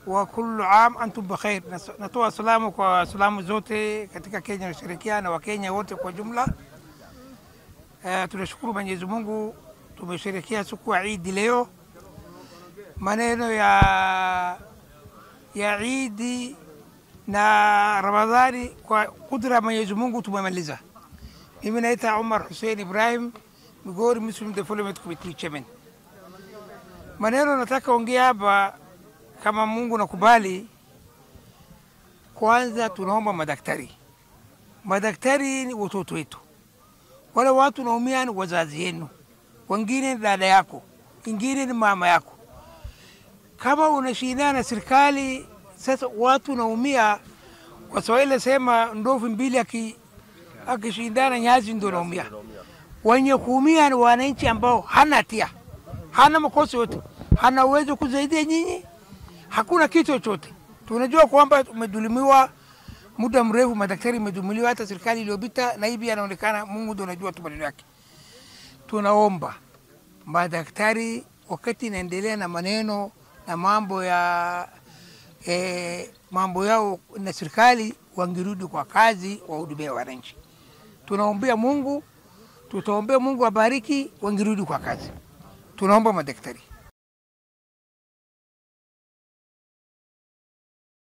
wa kullu am antum bikhair. Nas- Natoa salamu kwa Waislamu zote katika Kenya washirikiana na Wakenya wote kwa jumla. Uh, tunashukuru Mwenyezi Mungu tumesherekea siku ya Idi leo. Maneno ya ya Idi na Ramadhani kwa kudra ya Mwenyezi Mungu tumemaliza. Mimi naita Umar Hussein Ibrahim, Migori Muslim Development Committee Chairman. Maneno nataka ongea hapa, kama Mungu nakubali, kwanza tunaomba madaktari. Madaktari ni watoto wetu, wale watu naumia ni wazazi yenu, wengine ni dada yako, ingine ni mama yako. Kama unashindana na serikali, sasa watu naumia. Waswahili sema ndovu mbili aki akishindana nyazi ndo naumia. Wenye kuumia ni wananchi ambao hana hatia, hana makosa yote, hana uwezo kusaidia nyinyi, hakuna kitu chochote. Tunajua kwamba umedhulumiwa muda mrefu, madaktari imedhulumiwa, hata serikali iliyopita, na hivi anaonekana, Mungu ndo anajua tu maneno yake. Tunaomba madaktari, wakati inaendelea na maneno na mambo ya eh, mambo yao na serikali, wangirudi kwa kazi, wahudumia wananchi. Tunaombea Mungu, tutaombea Mungu abariki, wangirudi kwa kazi. Tunaomba madaktari.